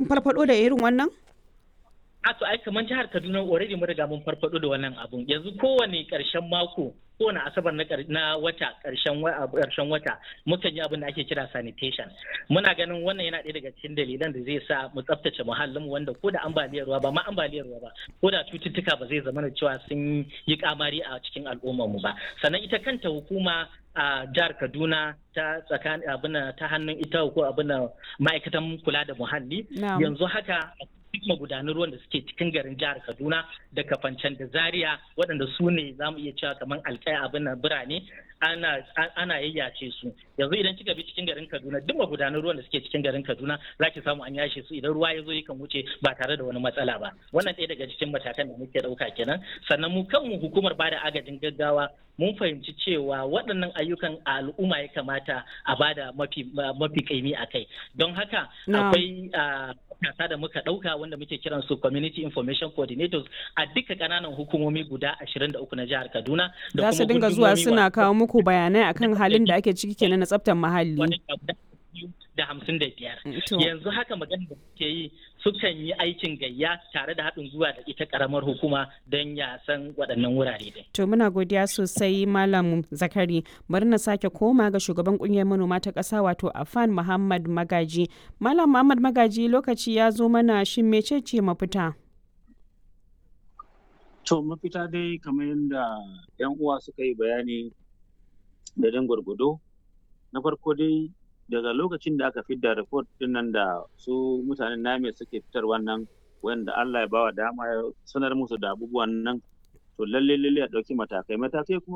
farfado da irin wannan? a to ai kamar jihar Kaduna already mun riga mun farfado da wannan abun yanzu kowane karshen mako kowane asabar na, na wata karshen karshen wata mukan yi abin da ake kira sanitation muna ganin wannan yana ɗaya daga cikin dalilan da zai sa mu tsaftace muhallin mu wanda ko da ambaliyar ruwa ba ma ambaliyar ruwa ba ko da cututtuka ba zai zama cewa sun yi kamari a cikin al'ummar mu ba sannan ita kanta hukuma a jihar Kaduna ta tsakanin abin ta hannun ita ko abin ma'aikatan kula da muhalli yanzu haka duk magudanan ruwan da suke cikin garin jihar Kaduna da Kafancan da Zaria waɗanda su ne za mu iya cewa kamar alƙaya abin nan birane ana ana yayyace su yanzu idan kika bi cikin garin Kaduna duk magudanan ruwan da suke cikin garin Kaduna za ki samu an yashe su idan ruwa ya zo yakan wuce ba tare da wani matsala ba wannan ɗaya daga cikin matakan da muke ɗauka kenan sannan mu kanmu hukumar bada agajin gaggawa mun fahimci cewa waɗannan ayyukan a al'umma ya kamata a bada mafi mafi kaimi a kai don haka akwai matasa da muka ɗauka wanda muke kiran su community information coordinators a duka ƙananan hukumomi guda 23 na jihar Kaduna da su dinga zuwa suna kawo muku bayanai akan halin da ake ciki kenan na tsaftar muhalli da hamsin da biyar yanzu haka magana da muke yi sukan yi aikin gayya tare da haɗin gwiwa da ita karamar hukuma don ya san waɗannan wurare dai. To muna godiya sosai Malam Zakari bari na sake koma ga shugaban ƙungiyar manoma ta ƙasa wato Afan Muhammad Magaji. Malam Muhammad Magaji lokaci ya zo mana shin mecece mafita? To mafita dai kamar yadda 'yan uwa suka yi bayani da dan gwargwado na farko dai daga lokacin da aka fidda report din nan da su mutanen name suke fitar wannan wanda Allah ya bawa dama ya sanar musu da abubuwan nan to lalle lalle a ɗauki matakai matakai kuma